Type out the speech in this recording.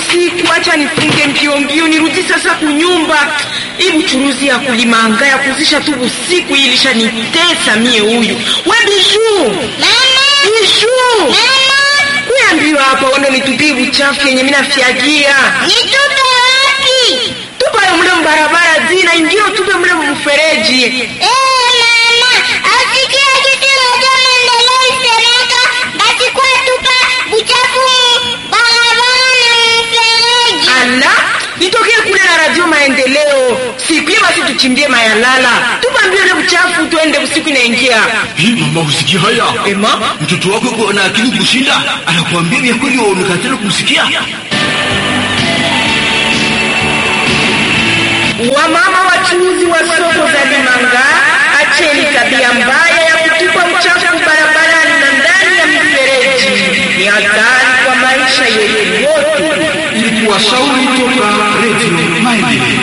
usiku, acha nifunge mbio mbio nirudi sasa kunyumba. Hii buchuruzi ya kulimanga ya kuzisha tu usiku hii ilishanitesa mie. Huyu we Bijuu, Bijuu, kuyambiwa hapa uende nitupie buchafu yenye mina fyagia Nitupe wapi? tupayo mle mbarabara zina ingine tupe mle mfereji. Eh, mama, asikia kitu moja maendeleo isemeka basi kwa tupa buchafu mu barabara na mfereji. Ala, nitokee kule na radio maendeleo siku hiyo, basi tuchimbie mayalala, tupambie ule buchafu, tuende usiku inaingia. Hii mama, usikia haya? Ema, Mtoto wako yuko na akili kushinda, anakuambia vya kweli, waonekana kumsikia. wamama wachuuzi wa soko za Limanga, acheni tabia mbaya ya kutupa uchafu barabarani na ndani ya mifereji. Ni hatari kwa maisha yetu yote. Ilikuwa shauri toka Radio Maendeleo.